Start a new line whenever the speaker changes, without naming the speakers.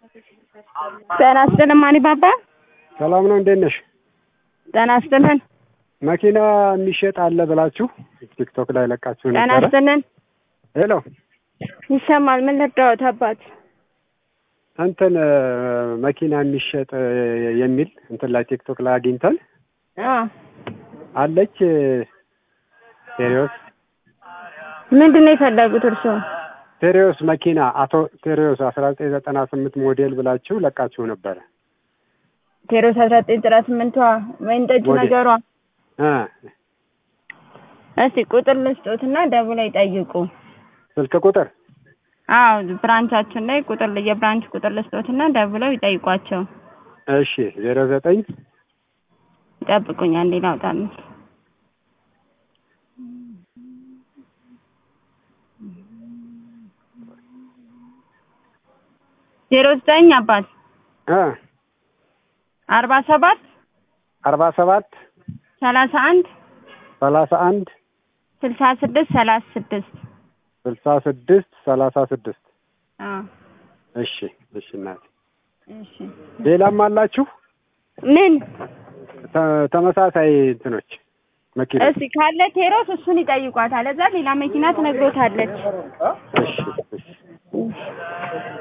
ጤና ይስጥልን ማን ባባ
ሰላም ነው፣ እንዴት ነሽ?
ጤና ይስጥልን
መኪና የሚሸጥ አለ ብላችሁ ቲክቶክ ላይ ለቃችሁ
ጤና
ነበረ።
ይስጥልን
ሄሎ
ይሰማል ምን ልርዳዎት አባት
እንትን መኪና የሚሸጥ የሚል እንትን ላይ ቲክቶክ ላይ አግኝተን
አ
አለች ቴሪዮስ
ምንድን ነው የፈለጉት እርስዎ
ቴሪዮስ መኪና አቶ ቴሪዮስ አስራ ዘጠኝ ዘጠና ስምንት ሞዴል ብላችሁ ለቃችሁ ነበረ
ቴሮስ አስራ ዘጠኝ ዘጠና ስምንቷ ወይን ጠጅ
ሞዴል።
ነገሯ
እ
እስቲ ቁጥር ልስጦትና ደውለው ይጠይቁ
ስልክ ቁጥር
አዎ ብራንቻችን ላይ ቁጥር የብራንች ቁጥር ልስጦትና ደውለው ይጠይቋቸው
እሺ ዜሮ ዘጠኝ
ይጠብቁኝ አንዴ ላውጣልኝ ዜሮ ዘጠኝ አባት
እ
አርባ ሰባት
አርባ ሰባት
ሰላሳ አንድ
ሰላሳ አንድ
ስልሳ ስድስት ሰላሳ ስድስት
ስልሳ ስድስት ሰላሳ ስድስት
አዎ
እሺ እሺ እናቴ
እሺ
ሌላም አላችሁ
ምን
ተ- ተመሳሳይ እንትኖች መኪና
እስቲ ካለ ቴሮስ እሱን ይጠይቋታል እዛ ሌላ መኪና ትነግሮታለች
እሺ እሺ